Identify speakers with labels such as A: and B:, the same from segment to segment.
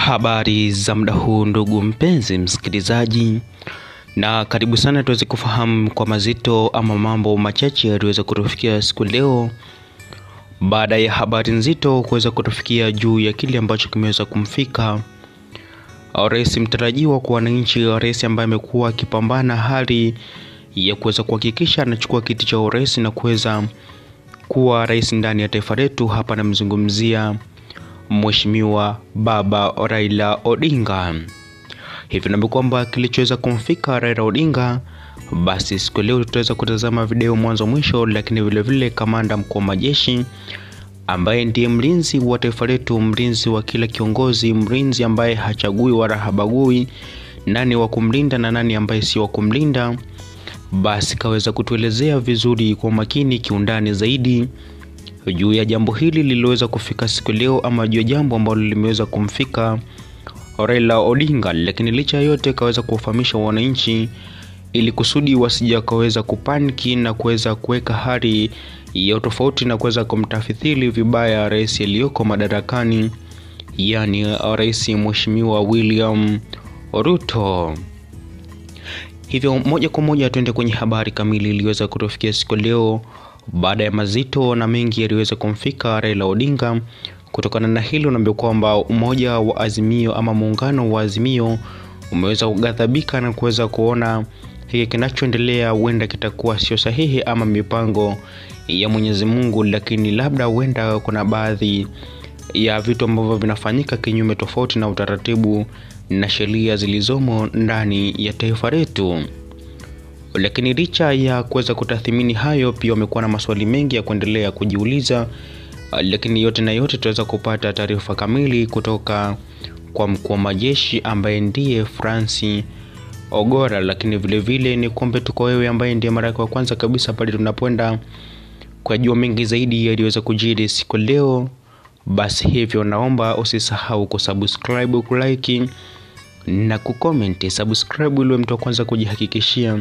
A: Habari za muda huu ndugu mpenzi msikilizaji, na karibu sana tuweze kufahamu kwa mazito ama mambo machache yaliweza kutufikia siku leo, baada ya habari nzito kuweza kutufikia juu ya kile ambacho kimeweza kumfika rais mtarajiwa kwa wananchi, rais ambaye amekuwa akipambana hali ya kuweza kuhakikisha anachukua kiti cha urais na kuweza kuwa rais ndani ya taifa letu. Hapa namzungumzia Mheshimiwa Baba Raila Odinga. Hivi naambia kwamba kilichoweza kumfika Raila Odinga, basi siku leo tutaweza kutazama video mwanzo mwisho, lakini vilevile kamanda mkuu wa majeshi ambaye ndiye mlinzi wa taifa letu, mlinzi wa kila kiongozi, mlinzi ambaye hachagui wala habagui nani wa kumlinda na nani ambaye si wa kumlinda, basi kaweza kutuelezea vizuri kwa makini kiundani zaidi juu ya jambo hili lililoweza kufika siku leo, ama juu ya jambo ambalo limeweza kumfika Raila Odinga. Lakini licha ya yote, kaweza kuwafahamisha wananchi ili kusudi wasije wakaweza kupaniki na kuweza kuweka hali ya tofauti na kuweza kumtafithili vibaya rais aliyoko madarakani, yani rais mheshimiwa William Ruto. Hivyo moja kwa moja tuende kwenye habari kamili iliweza kutufikia siku leo baada ya mazito na mengi yaliweza kumfika Raila Odinga. Kutokana na hilo, naambia kwamba umoja wa Azimio ama muungano wa Azimio umeweza kughadhabika na kuweza kuona hiki kinachoendelea huenda kitakuwa sio sahihi ama mipango ya Mwenyezi Mungu, lakini labda huenda kuna baadhi ya vitu ambavyo vinafanyika kinyume tofauti na utaratibu na sheria zilizomo ndani ya taifa letu. Lakini licha ya kuweza kutathmini hayo, pia wamekuwa na maswali mengi ya kuendelea kujiuliza, lakini yote na yote tutaweza kupata taarifa kamili kutoka kwa mkuu wa majeshi ambaye ndiye Francis Ogora. Lakini vilevile ni kuombe tu kwa wewe ambaye ndiye mara yako ya kwanza kabisa pale tunapoenda kujua mengi zaidi yaliweza kujiri siku leo, basi hivyo naomba usisahau kusubscribe, kulike na kucomment. Subscribe ili mtu wa kwanza kujihakikishia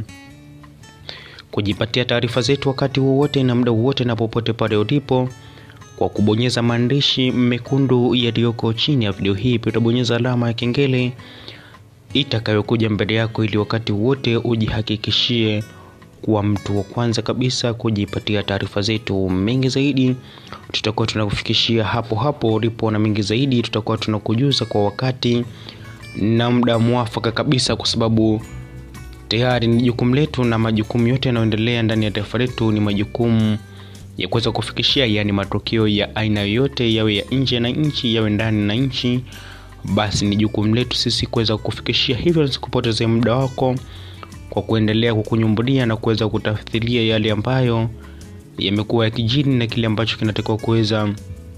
A: kujipatia taarifa zetu wakati wowote na muda wowote na popote pale ulipo, kwa kubonyeza maandishi mekundu yaliyoko chini ya video hii. Pia utabonyeza alama ya kengele itakayokuja mbele yako, ili wakati wote ujihakikishie kuwa mtu wa kwanza kabisa kujipatia taarifa zetu. Mengi zaidi tutakuwa tunakufikishia hapo hapo ulipo, na mengi zaidi tutakuwa tunakujuza kwa wakati na muda mwafaka kabisa, kwa sababu tayari ni jukumu letu, na majukumu yote yanayoendelea ndani ya taifa letu ni majukumu ya kuweza kufikishia, yaani matokeo ya aina yoyote, yawe ya nje na nchi, yawe ndani na nchi, basi ni jukumu letu sisi kuweza kufikishia. Hivyo nisikupoteze muda wako kwa kuendelea kukunyumbulia na kuweza kutafsiria yale ambayo yamekuwa yakijiri na kile ambacho kinatakiwa kuweza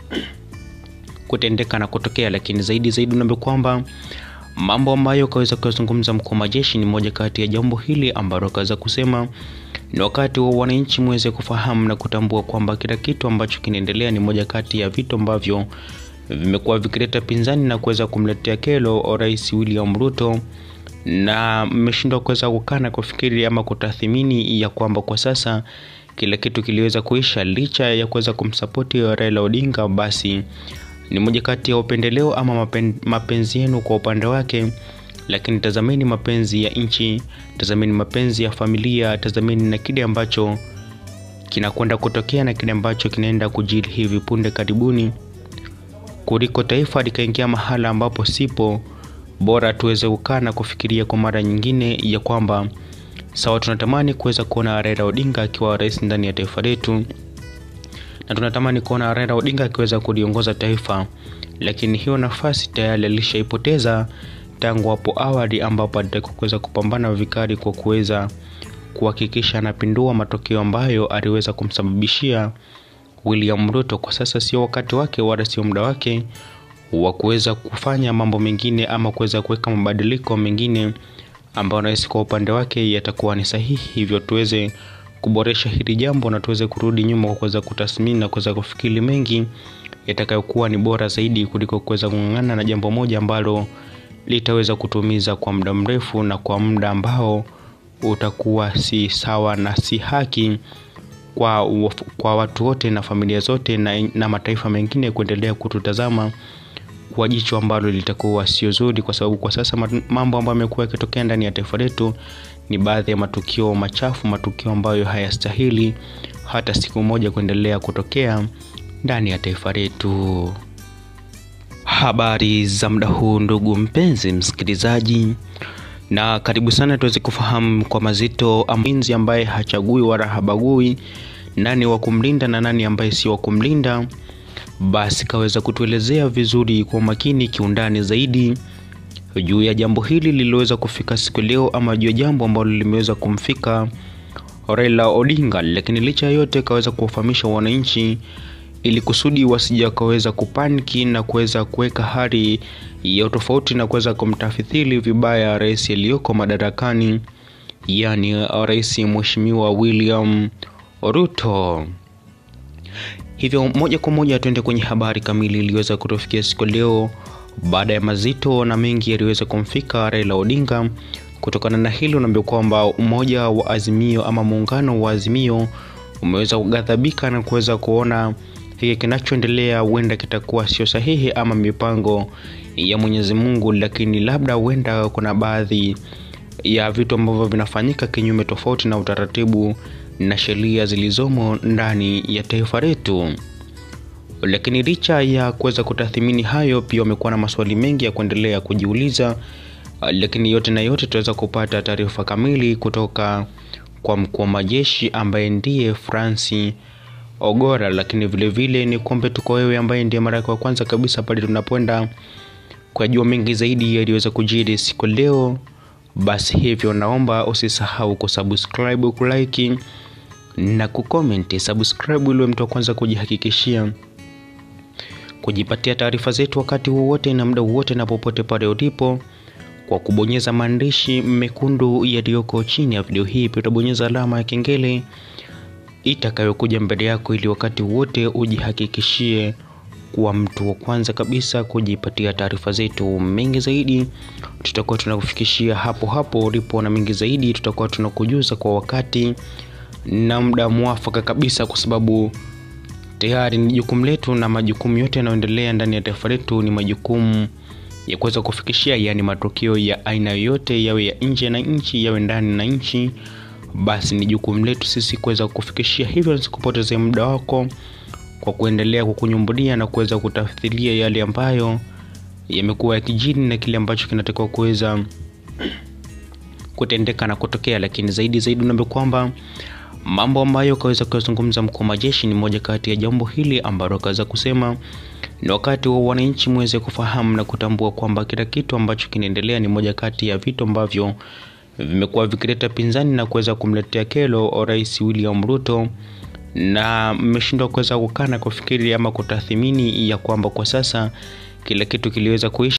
A: kutendeka na kutokea. Lakini zaidi zaidi, unaambia kwamba mambo ambayo kaweza kuyazungumza mkuu wa majeshi ni moja kati ya jambo hili ambalo akaweza kusema ni wakati wa wananchi muweze kufahamu na kutambua kwamba kila kitu ambacho kinaendelea ni moja kati ya vitu ambavyo vimekuwa vikileta pinzani na kuweza kumletea kero Rais William Ruto, na mmeshindwa kuweza kukana kufikiri ama kutathimini ya kwamba kwa sasa kila kitu kiliweza kuisha, licha ya kuweza kumsapoti Raila Odinga, basi ni moja kati ya upendeleo ama mapen, mapenzi yenu kwa upande wake, lakini tazameni mapenzi ya nchi, tazameni mapenzi ya familia, tazameni na kile ambacho kinakwenda kutokea na kile ambacho kinaenda kujiri hivi punde karibuni, kuliko taifa likaingia mahala ambapo sipo. Bora tuweze kukaa na kufikiria kwa mara nyingine ya kwamba sawa, tunatamani kuweza kuona Raila Odinga akiwa rais ndani ya taifa letu na tunatamani kuona Raila Odinga akiweza kuliongoza taifa, lakini hiyo nafasi tayari alishaipoteza tangu hapo awali, ambapo alitakiwa kuweza kupambana vikali kwa kuweza kuhakikisha anapindua matokeo ambayo aliweza kumsababishia William Ruto. Kwa sasa sio wakati wake wala sio muda wake wa kuweza kufanya mambo mengine ama kuweza kuweka mabadiliko mengine ambayo nahisi kwa upande wake yatakuwa ni sahihi, hivyo tuweze kuboresha hili jambo na tuweze kurudi nyuma kwa kuweza kutathmini na kuweza kufikiri mengi yatakayokuwa ni bora zaidi kuliko kuweza kung'ang'ana na jambo moja ambalo litaweza kutumiza kwa muda mrefu na kwa muda ambao utakuwa si sawa na si haki kwa, kwa watu wote na familia zote na, na mataifa mengine kuendelea kututazama litakuwa jicho ambalo litakuwa sio zuri, kwa sababu kwa sasa mambo ambayo yamekuwa yakitokea ndani ya taifa letu ni baadhi ya matukio machafu, matukio ambayo hayastahili hata siku moja kuendelea kutokea ndani ya taifa letu. Habari za muda huu, ndugu mpenzi msikilizaji, na karibu sana tuweze kufahamu kwa mazito mlinzi ambaye hachagui wala habagui nani wa kumlinda na nani ambaye si wa kumlinda. Basi kaweza kutuelezea vizuri kwa umakini kiundani zaidi juu ya jambo hili lililoweza kufika siku leo, ama juu ya jambo ambalo limeweza kumfika Raila Odinga, lakini licha ya yote kaweza kuwafahamisha wananchi ili kusudi wasije wakaweza kupaniki na kuweza kuweka hali ya utofauti na kuweza kumtafithili vibaya rais aliyoko madarakani, yani rais mheshimiwa William Ruto. Hivyo moja kwa moja tuende kwenye habari kamili iliyoweza kutufikia siku leo, baada ya mazito na mengi yaliweza kumfika Raila Odinga. Kutokana na hilo, naambia kwamba umoja wa Azimio ama muungano wa Azimio umeweza kughadhabika na kuweza kuona hiki kinachoendelea huenda kitakuwa sio sahihi ama mipango ya Mwenyezi Mungu, lakini labda huenda kuna baadhi ya vitu ambavyo vinafanyika kinyume tofauti na utaratibu na sheria zilizomo ndani ya taifa letu. Lakini licha ya kuweza kutathmini hayo, pia wamekuwa na maswali mengi ya kuendelea kujiuliza, lakini yote na yote tutaweza kupata taarifa kamili kutoka kwa mkuu wa majeshi ambaye ndiye Francis Ogora. Lakini vilevile ni kuombe tuko wewe ambaye ndiye mara yako ya kwanza kabisa pale tunapoenda kujua mengi zaidi yaliweza kujiri siku leo, basi hivyo naomba usisahau kusubscribe, kulike na kucomment. Subscribe ili mtu wa kwanza kujihakikishia kujipatia taarifa zetu wakati wowote na muda wowote na popote pale ulipo, kwa kubonyeza maandishi mekundu yaliyoko chini ya video hii. Pia utabonyeza alama ya kengele itakayokuja mbele yako, ili wakati wote ujihakikishie kuwa mtu wa kwanza kabisa kujipatia taarifa zetu. Mengi zaidi tutakuwa tunakufikishia hapo hapo ulipo, na mengi zaidi tutakuwa tunakujuza kwa wakati na muda mwafaka kabisa, kwa sababu tayari ni jukumu letu, na majukumu yote yanayoendelea ndani ya taifa letu ni majukumu ya kuweza kufikishia, yaani matukio ya aina yoyote, yawe ya nje na nchi, yawe ndani na nchi, basi ni jukumu letu sisi kuweza kufikishia. Hivyo nisikupoteze muda wako kwa kuendelea kukunyumbulia na kuweza kutafsiria yale ambayo yamekuwa yakijiri na kile ambacho kinatakiwa kuweza kutendeka na kutokea. Lakini zaidi zaidi, unaambia kwamba mambo ambayo kaweza kuyazungumza mkuu wa majeshi ni moja kati ya jambo hili ambalo akaweza kusema ni wakati wa wananchi muweze kufahamu na kutambua kwamba kila kitu ambacho kinaendelea ni moja kati ya vitu ambavyo vimekuwa vikileta pinzani na kuweza kumletea kero Rais William Ruto na mmeshindwa kuweza kukaa na kufikiri ama kutathmini ya kwamba kwa sasa kila kitu kiliweza kuisha.